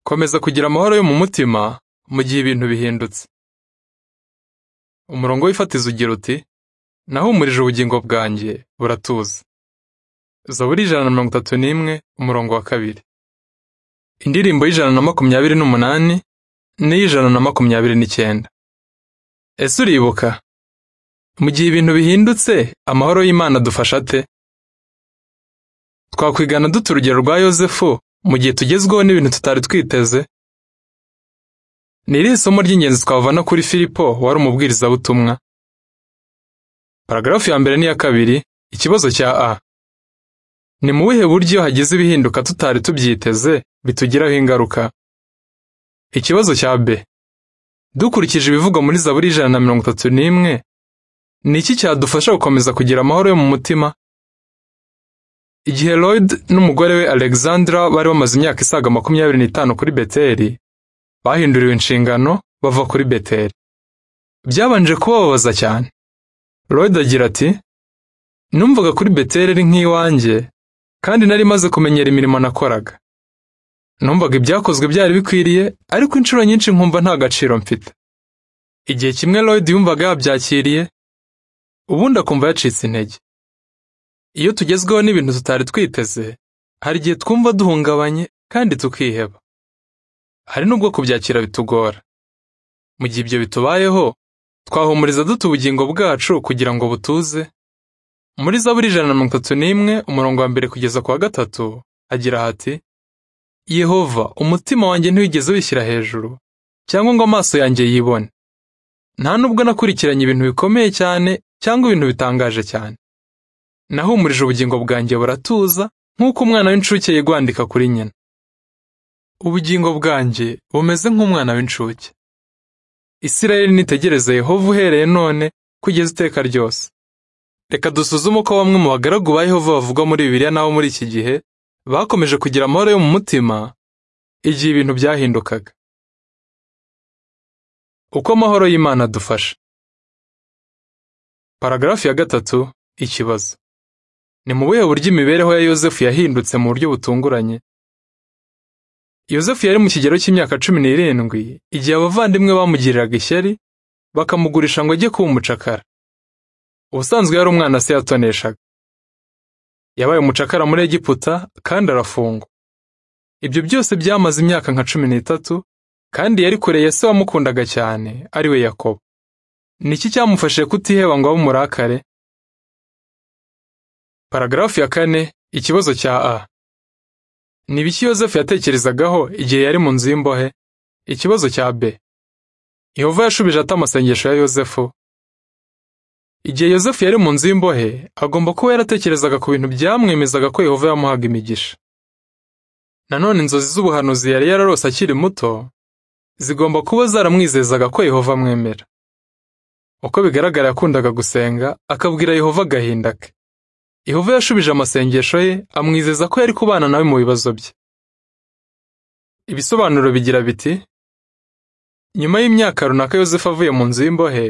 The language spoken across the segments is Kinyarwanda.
komeza kugira amahoro yo mu mutima mu gihe ibintu bihindutse umurongo w'ifatizo ugira uti nahumurije ubugingo bwanjye buratuza zaburi ijana na mirongo itatu n'imwe umurongo wa kabiri indirimbo y'ijana na makumyabiri n'umunani n'iy'ijana na makumyabiri n'icyenda ese uribuka mu gihe ibintu bihindutse amahoro y'imana adufasha ate twakwigana dute urugero rwa yozefu mu gihe tugezweho n'ibintu tutari twiteze ni irihe somo ry'ingenzi twavana kuri filipo wari umubwirizabutumwa paragarafu ya mbere n'iya kabiri ikibazo cya a ni mu buhe buryo hagize ibihinduka tutari tubyiteze bitugiraho ingaruka ikibazo cya b dukurikije ibivugwa muri zaburi ijana na mirongo itatu n'imwe ni iki cyadufasha gukomeza kugira amahoro yo mu mutima igihe lloyd n'umugore we alexandra bari bamaze imyaka isaga makumyabiri n'itanu kuri beteli bahinduriwe inshingano bava kuri beteli byabanje kubababaza cyane lloyd agira ati numvaga kuri beteli ari nk'iwanjye kandi nari maze kumenyera imirimo nakoraga numvaga ibyakozwe byari bikwiriye ariko inshuro nyinshi nkumva nta gaciro mfite igihe kimwe lloyd yumvaga yabyakiriye ubundi akumva yacitse intege iyo tugezweho n'ibintu tutari twiteze hari igihe twumva duhungabanye kandi tukiheba hari n'ubwo kubyakira bitugora mu gihe ibyo bitubayeho twahumuriza dute ubugingo bwacu kugira ngo butuze muri zaburi ijana na mirongo itatu n'imwe umurongo wa mbere kugeza ku wa gatatu agira hati yehova umutima wanjye ntiwigeze wishyira hejuru cyangwa ngo amaso yanjye yibone nta nubwo nakurikiranye ibintu bikomeye cyane cyangwa ibintu bitangaje cyane nahumurije ubugingo bwanjye buratuza nk'uko umwana w'incuke yigwandika kuri nyina ubugingo bwanjye bumeze nk'umwana w'incuke isirayeli nitegereze yehova uhereye none kugeza iteka ryose reka dusuzume uko bamwe mu bagaragu ba yehova bavugwa muri bibiliya n'abo muri iki gihe bakomeje kugira amahoro yo mu mutima igihe ibintu byahindukaga uko amahoro y'imana adufasha paragarafu ya gatatu ikibazo ni mu buhe buryo imibereho ya yozefu yahindutse mu buryo butunguranye yozefu yari mu kigero cy'imyaka cumi n'irindwi igihe abavandimwe bamugiriraga ishyari bakamugurisha ngo ajye kuba umucakara ubusanzwe yari umwana se yatoneshaga yabaye umucakara muri egiputa kandi arafungwa ibyo byose byamaze imyaka nka cumi n'itatu kandi yari kure ya se wamukundaga cyane ari we yakobo ni iki cyamufashije kutiheba ngo abe umurakare paragarafu ya kane ikibazo cya a ni ibiki yozefu yatekerezagaho igihe yari mu nzu y'imbohe ikibazo cya b yehova yashubije ate amasengesho ya yozefu igihe yozefu yari mu nzu y'imbohe agomba kuba yaratekerezaga ku bintu byamwemezaga ko yehova yamuhaga imigisha nanone inzozi z'ubuhanuzi yari yararose akiri muto zigomba kuba zaramwizezaga ko yehova amwemera uko bigaragara yakundaga gusenga akabwira yehova agahinda ke Yehova yashubije amasengesho ye amwizeza ko yari kubana nawe mu bibazo bye ibisobanuro bigira biti nyuma y'imyaka runaka yosefu avuye mu nzu y'imbohe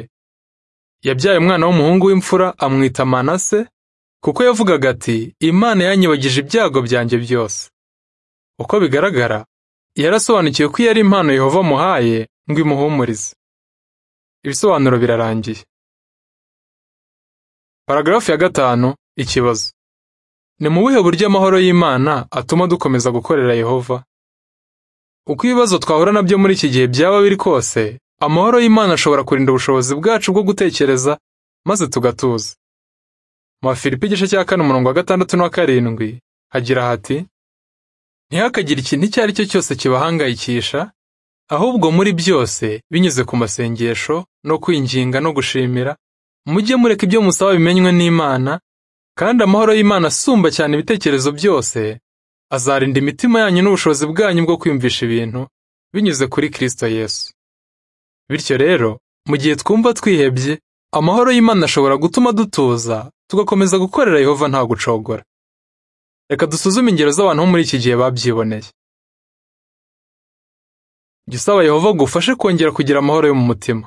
yabyaye umwana w'umuhungu w'imfura amwita manase kuko yavugaga ati imana yanyibagije ibyago byanjye byose uko bigaragara yarasobanukiwe ko iyo ari impano yehova amuhaye ngo imuhumurize ibisobanuro birarangiye paragarafu ya gatanu ikibazo ni mu buhe buryo amahoro y'imana atuma dukomeza gukorera yehova uko ibibazo twahura nabyo muri iki gihe byaba biri kose amahoro y'imana ashobora kurinda ubushobozi bwacu bwo gutekereza maze tugatuza mu bafilipi igice cya kane umurongo wa gatandatu n'uwa karindwi hagira hati ntihakagire ikintu icyo ari cyo cyose kibahangayikisha ahubwo muri byose binyuze ku masengesho no kwinginga no gushimira mujye mureka ibyo musaba bimenywe n'imana kandi amahoro y'Imana asumba cyane ibitekerezo byose azarinda imitima yanyu n'ubushobozi bwanyu bwo kwiyumvisha ibintu binyuze kuri Kristo Yesu. Bityo rero, mu gihe twumva twihebye, amahoro y'Imana ashobora gutuma dutuza, tugakomeza gukorera Yehova nta gucogora. Reka dusuzume ingero z'abantu bo muri iki gihe babyiboneye. Jya usaba Yehova gufashe kongera kugira amahoro yo mu mutima.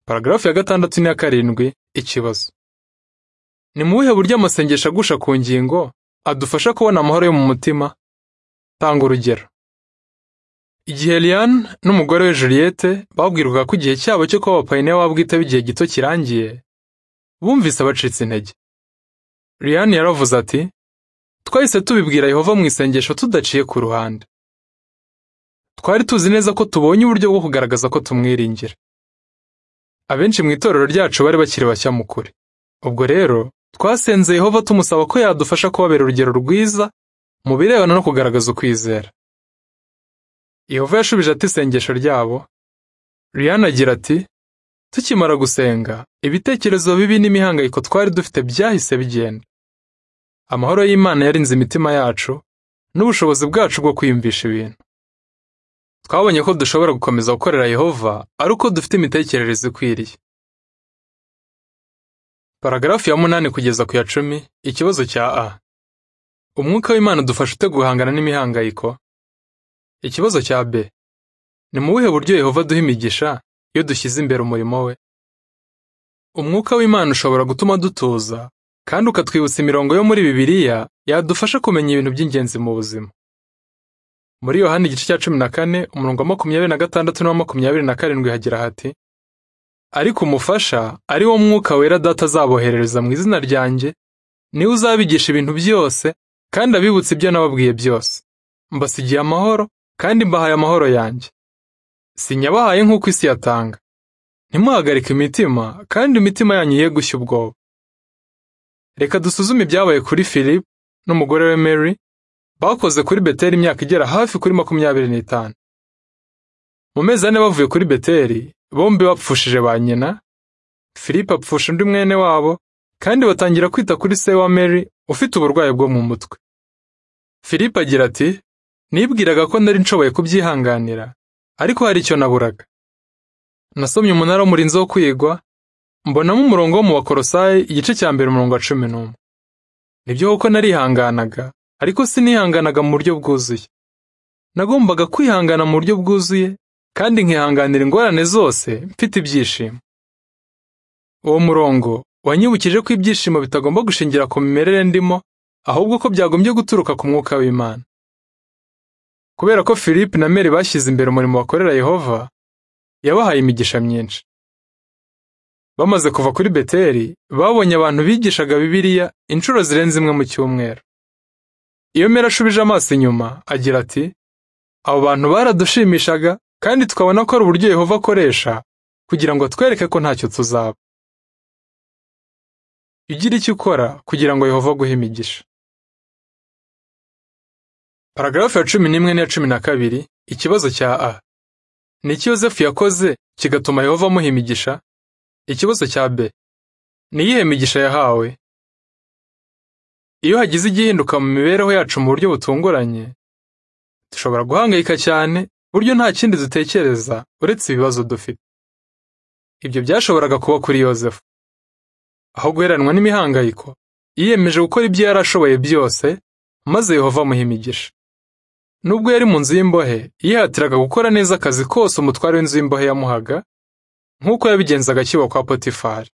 Paragarafu ya gatandatu n'iya karindwi, ikibazo. Ni mu buhe buryo amasengesho agusha ku ngingo adufasha kubona amahoro yo mu mutima Tanga urugero igihe Liane n'umugore we Juliette babwirwaga ko igihe cyabo cyo kuba abapayiniya wabo bwite b'igihe gito kirangiye bumvise abacitse intege Liane yaravuze ati twahise tubibwira Yehova mu isengesho tudaciye ku ruhande twari tuzi neza ko tubonye uburyo bwo kugaragaza ko tumwiringira abenshi mu itorero ryacu bari bakiri bashya mu kuri ubwo rero twasenze Yehova tumusaba ko yadufasha kubabera urugero rwiza mu birebana no kugaragaza ukwizera Yehova yashubije ati isengesho ryabo Rihanna agira ati tukimara gusenga ibitekerezo bibi n'imihangayiko twari dufite byahise bigenda amahoro y'Imana yarinze imitima yacu n'ubushobozi bwacu bwo kwiyumvisha ibintu twabonye ko dushobora gukomeza gukorera Yehova ari uko dufite imitekerereze ikwiriye Paragarafu ya munani kugeza ku ya cumi ikibazo cya A Umwuka w'Imana udufasha ute guhangana n'imihangayiko Ikibazo cya B Ni mu buhe buryo Yehova duha imigisha iyo dushyize imbere umurimo we Umwuka w'Imana ushobora gutuma dutuza kandi ukatwibutsa imirongo yo muri Bibiliya yadufasha kumenya ibintu by'ingenzi mu buzima Muri Yohana igice cya cumi na kane umurongo wa makumyabiri na gatandatu n'uwa makumyabiri na karindwi hagira hati ariko umufasha ari wo mwuka wera data azaboherereza mu izina ryanjye niwe uzabigisha ibintu byose kandi abibutse ibyo nababwiye byose mbasigiye amahoro kandi mbahaye amahoro yanjye sinyabahaye nk'uko isi yatanga ntimuhagarike imitima kandi imitima yanyu ye gushya ubwoba reka dusuzume ibyabaye kuri philip n'umugore we mary bakoze kuri beteri imyaka igera hafi kuri makumyabiri n'itanu mu mezi ane bavuye kuri beteri bombi bapfushije ba nyina Filipe apfusha undi mwene wabo kandi batangira kwita kuri se wa Mary ufite uburwayi bwo mu mutwe Filipe agira ati nibwiraga ko nari nshoboye kubyihanganira ariko hari icyo naburaga nasomye umunara w'umurinzi wo kwigwa mbonamo umurongo wo mu bakorosayi igice cya mbere umurongo wa cumi n'umwe nibyo kuko narihanganaga ariko sinihanganaga mu buryo bwuzuye nagombaga kwihangana mu buryo bwuzuye kandi nkihanganira ingorane zose mfite ibyishimo uwo murongo wanyibukije ko ibyishimo bitagomba gushingira ku mimerere ndimo ahubwo ko byagombye guturuka ku mwuka w'imana kubera ko philippe na mary bashyize imbere umurimo bakorera yehova yabahaye imigisha myinshi bamaze kuva kuri beteri babonye abantu bigishaga bibiliya inshuro zirenze imwe mu cyumweru iyo mera ashubije amaso inyuma agira ati abo bantu baradushimishaga kandi tukabona ko ari uburyo Yehova akoresha kugira ngo atwereke ko ntacyo tuzaba ugira icyo ukora kugira ngo Yehova aguhe imigisha paragarafu ya cumi n'imwe n'iya cumi na kabiri ikibazo cya a ni iki yosefu yakoze kigatuma Yehova amuha imigisha ikibazo cya b ni iyihe migisha yahawe iyo hagize igihinduka mu mibereho yacu mu buryo butunguranye dushobora guhangayika cyane buryo nta kindi dutekereza uretse ibibazo dufite ibyo byashoboraga kuba kuri yosefu aho guheranwa n'imihangayiko yiyemeje gukora ibyo yari ashoboye byose maze yehova amuha imigisha nubwo yari mu nzu y'imbohe yihatiraga gukora neza akazi kose umutware w'inzu y'imbohe yamuhaga nk'uko yabigenzaga akiba kwa potifari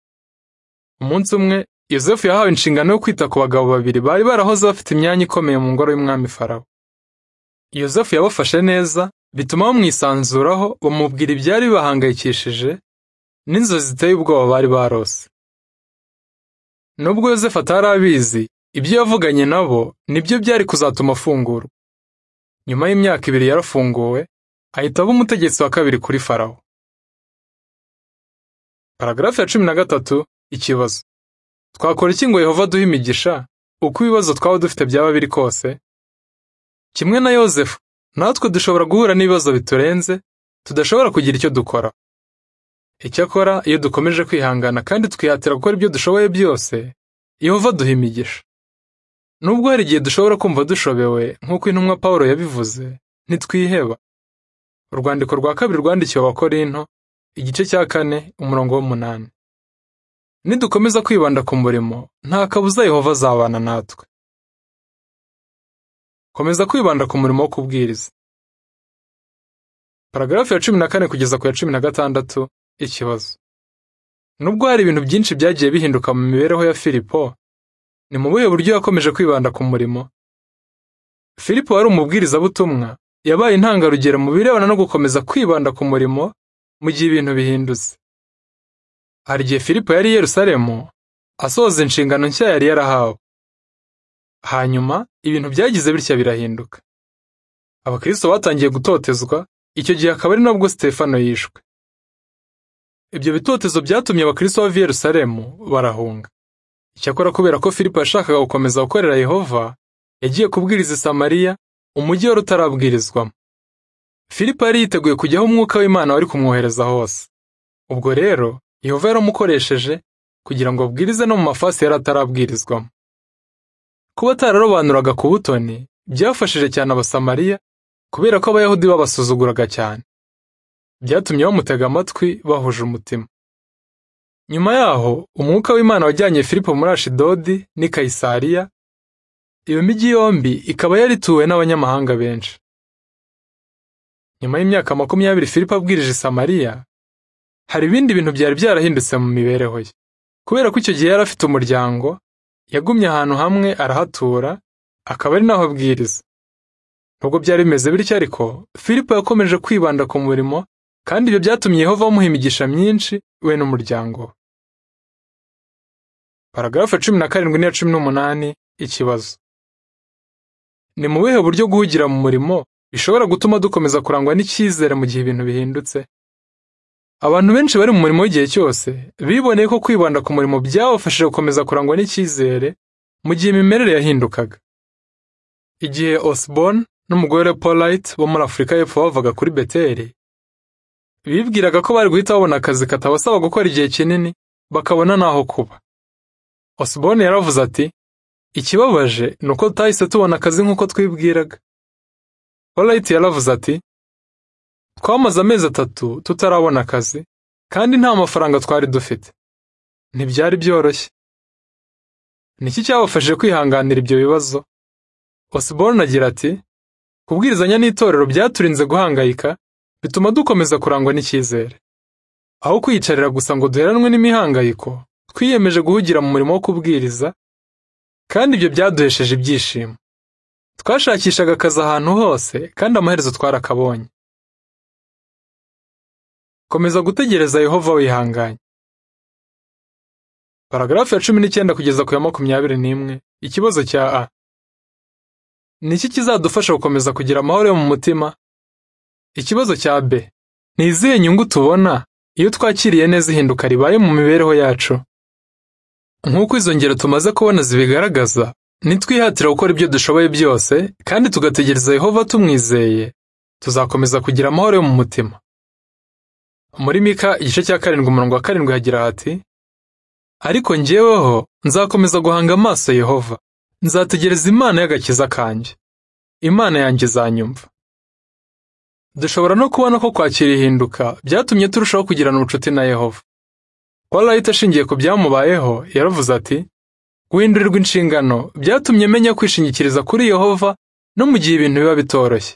umunsi umwe yosefu yahawe inshingano yo kwita ku bagabo babiri bari barahoze bafite imyanya ikomeye mu ngoro y'umwami farawo yosefu yabafashe neza bituma bamwisanzuraho bamubwira ibyari bibahangayikishije n'inzozi ziteye ubwoba bari barose nubwo yosefu atari abizi ibyo yavuganye nabo nibyo byari kuzatuma afungurwa nyuma y'imyaka ibiri yarafunguwe ahita aba umutegetsi wa kabiri kuri farawo paragarafu ya cumi na gatatu ikibazo twakora iki ngo yehova duhe imigisha uko ibibazo twaba dufite byaba biri kose kimwe na yosefu natwe dushobora guhura n'ibibazo biturenze tudashobora kugira icyo dukora icyakora iyo dukomeje kwihangana kandi twihatira gukora ibyo dushoboye byose yehova duha imigisha nubwo hari igihe dushobora kumva dushobewe nk'uko intumwa paul yabivuze ntitwiheba urwandiko rwa kabiri rwandikiwe abakorinto igice cya kane umurongo w'umunani nidukomeza kwibanda ku murimo nta kabuza yehova azabana natwe komeza kwibanda ku murimo wo kubwiriza paragarafu ya cumi na kane kugeza ku ya cumi na gatandatu ikibazo nubwo hari ibintu byinshi byagiye bihinduka mu mibereho ya filipo ni mu buhe buryo yakomeje kwibanda ku murimo Filipo wari umubwirizabutumwa yabaye intangarugero mu birebana no gukomeza kwibanda ku murimo mu gihe ibintu bihindutse. Hari igihe Filipo yari i Yerusalemu asohoza inshingano nshya yari yarahawe. Hanyuma ibintu byagize bitya birahinduka. Abakristo batangiye gutotezwa, icyo gihe akaba ari nabwo Sitefano yishwe. Ibyo bitotezo byatumye abakristo bava i Yerusalemu barahunga. Icyakora kubera ko Filipo yashakaga gukomeza gukorera Yehova, yagiye kubwiriza i Samariya, umujyi wari utarabwirizwamo. Filipo yari yiteguye kujya aho Umwuka w'Imana wari kumwohereza hose. Ubwo rero, Yehova yaramukoresheje kugira ngo abwirize no mu mafasi yari atarabwirizwamo. Kuba atararobanuraga ku butoni, byafashije cyane Abasamariya kubera ko Abayahudi babasuzuguraga cyane. Byatumye bamutega amatwi bahuje umutima. Nyuma yaho, Umwuka w'Imana wajyanye Filipo muri Ashidodi n'i Kayisariya, iyo mijyi yombi ikaba yarituwe n'abanyamahanga benshi. Nyuma y'imyaka makumyabiri Filipo abwirije i Samariya, hari ibindi bintu byari byarahindutse mu mibereho ye. Kubera ko icyo gihe yari afite umuryango, yagumye ahantu hamwe arahatura, akaba ari naho abwiriza. Nubwo byari bimeze bityo ariko, Filipo yakomeje kwibanda ku murimo, kandi ibyo byatumye Yehova amuha imigisha myinshi we n'umuryango we. Paragarafu cumi na karindwi n'iya cumi n'umunani ikibazo. Ni mu buhe buryo guhugira mu murimo bishobora gutuma dukomeza kurangwa n'icyizere mu gihe ibintu bihindutse? Abantu benshi bari mu murimo w'igihe cyose biboneye ko kwibanda ku murimo byabafashije gukomeza kurangwa n'icyizere mu gihe imimerere yahindukaga. Igihe Osborne n'umugore Polite bo muri Afurika y'Epfo bavaga kuri Beteli, bibwiraga ko bari guhita babona akazi katabasaba gukora igihe kinini bakabona n'aho kuba. Osborne yaravuze ati ikibabaje ni uko tutahise tubona akazi nk'uko twibwiraga. Polite yaravuze ati twamaze amezi atatu tutarabona akazi kandi nta mafaranga twari dufite. Ntibyari byoroshye. Niki cyabafashije kwihanganira ibyo bibazo? Osborne agira ati kubwirizanya n'itorero byaturinze guhangayika bituma dukomeza kurangwa n'icyizere. Aho kwiyicarira gusa ngo duheranwe n'imihangayiko, twiyemeje guhugira mu murimo wo kubwiriza, kandi ibyo byaduhesheje ibyishimo. Twashakishaga akazi ahantu hose, kandi amaherezo twarakabonye. Komeza gutegereza Yehova wihanganye. Paragarafu ya cumi n'icyenda kugeza ku ya makumyabiri n'imwe, ikibazo cya A. Ni iki kizadufasha gukomeza kugira amahoro yo mu mutima? Ikibazo cya B. Ni izihe nyungu tubona iyo twakiriye neza ihinduka ribaye mu mibereho yacu? Nk'uko izo ngero tumaze kubona zibigaragaza, nitwihatira gukora ibyo dushoboye byose kandi tugategereza Yehova tumwizeye, tuzakomeza kugira amahoro yo mu mutima. Muri Mika igice cya karindwi umurongo wa karindwi hagira hati, ariko njyeweho nzakomeza guhanga amaso Yehova, nzategereza Imana y'agakiza kanjye, Imana yanjye izanyumva. Dushobora no kubona ko kwakira ihinduka byatumye turushaho kugirana ubucuti na Yehova. Walayita ashingiye ku byamubayeho yaravuze ati guhindurirwa inshingano byatumye menya kwishingikiriza kuri Yehova no mu gihe ibintu biba bitoroshye.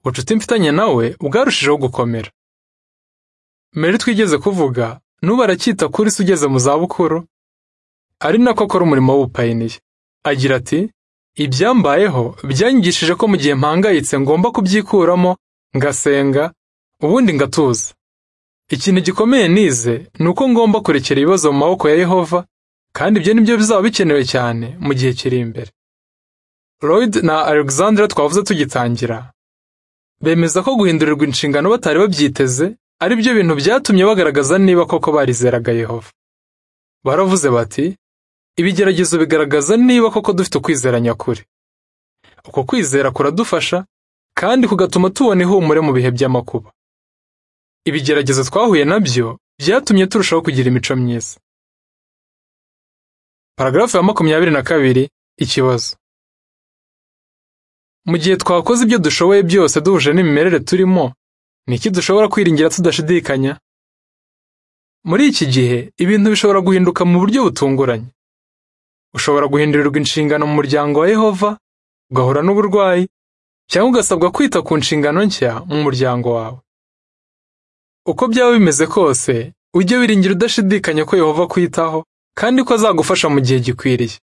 Ubucuti mfitanye nawe bwarushijeho gukomera. Mbere twigeze kuvuga n'ubu aracyita kuri se ugeze mu zabukuru, ari nako akora umurimo w'ubupayiniya. Agira ati ibyambayeho byanyigishije ko mu gihe mpangayitse ngomba kubyikuramo ngasenga ubundi ngatuza. Ikintu gikomeye nize ni uko ngomba kurekera ibibazo mu maboko ya Yehova, kandi ibyo nibyo bizaba bikenewe cyane mu gihe kiri imbere. Lloyd na Alexandra twavuze tugitangira, bemeza ko guhindurirwa inshingano batari babyiteze ari byo bintu byatumye bagaragaza niba koko barizeraga Yehova. Baravuze bati, ibigeragezo bigaragaza niba koko dufite ukwizera nyakuri. Uko kwizera kuradufasha kandi kugatuma tubona ihumure mu bihe by'amakuba. Ibigeragezo twahuye na byo byatumye turushaho kugira imico myiza. Paragarafu ya makumyabiri na kabiri ikibazo. Mu gihe twakoze ibyo dushoboye byose duhuje n'imimerere turimo, ni iki dushobora kwiringira tudashidikanya? Muri iki gihe, ibintu bishobora guhinduka mu buryo butunguranye. Ushobora guhindurirwa inshingano mu muryango wa Yehova, ugahura n'uburwayi, cyangwa ugasabwa kwita ku nshingano nshya mu muryango wawe. Uko byaba bimeze kose, ujye wiringira udashidikanya ko Yehova akwitaho kandi ko azagufasha mu gihe gikwiriye.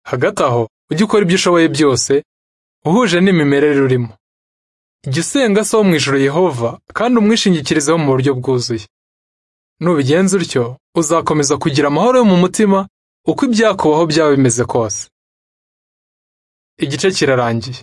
Hagati aho, ujye ukora ibyo ushoboye byose, uhuje n'imimerere urimo jya usenga so wo mu ijuru yehova kandi umwishingikirizeho mu buryo bwuzuye nubigenza utyo uzakomeza kugira amahoro yo mu mutima uko ibyakubaho byaba bimeze kose igice kirarangiye